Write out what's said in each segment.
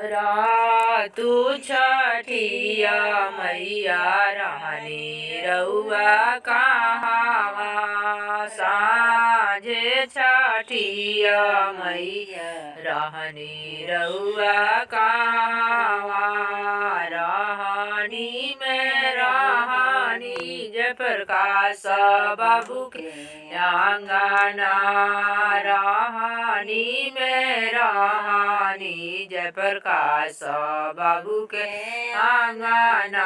रातु छठिया मैया रहनी रउआ कहावा साँझे छठिया मैया रहनी रउआ कहावा रहनी में रहनी जय प्रकाश बाबू के आंगना रहनी में रहनी जय प्रकाश बाबू के आंगना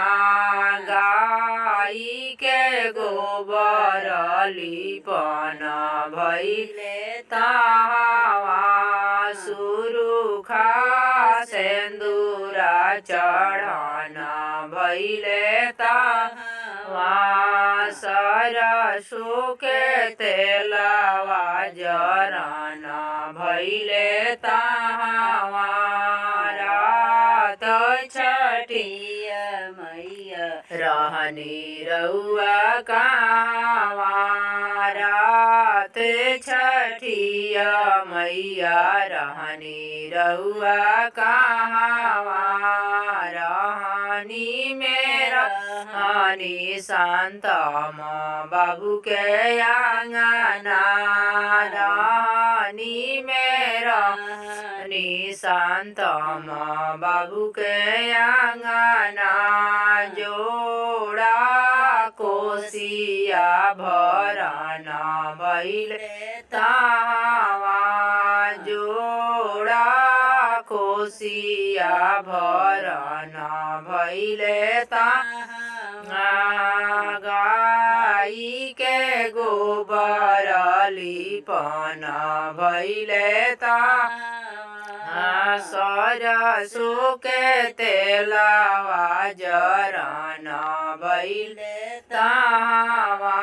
गाई के गोबर लिपन भैले तावा सुरुखा सेंदूरा चढ़ना भैले तावा सरसो के तेलवा जरना भैले तावा रात छठिया मैया रहनी रउआ कावा रात छठिया मैया रहनी रउआ कहावा रहनी मेरा हानि शांतम बाबू के आंगना रहनी मेरा नि शांतम बाबू के आंगना जोड़ा कोसिया भरना भैले तावा जोड़ा कोसिया भरना भैले तावा गाई के गोबर लिपन भैले तावा सरसो के तेलवा जरना भैले तावा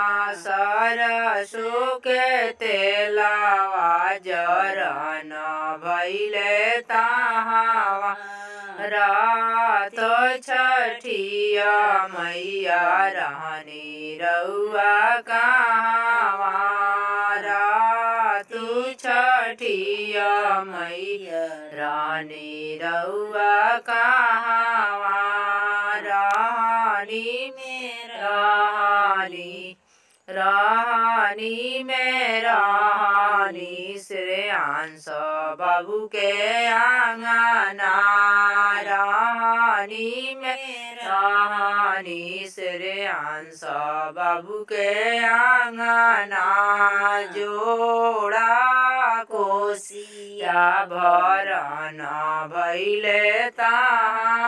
सरसो के तेलवा जरना भैले तावा रात छठिया मैया रहनी रउआ कहावा रातु छठिया मैया रानी रउआ कहावा रानी मेरा रानी रानी मेरा रानी श्रेयांश बाबू के आंगना रानी मेरा रानी श्रेयांश बाबू के आंगना जोड़ा कोसिया भरना भैले ता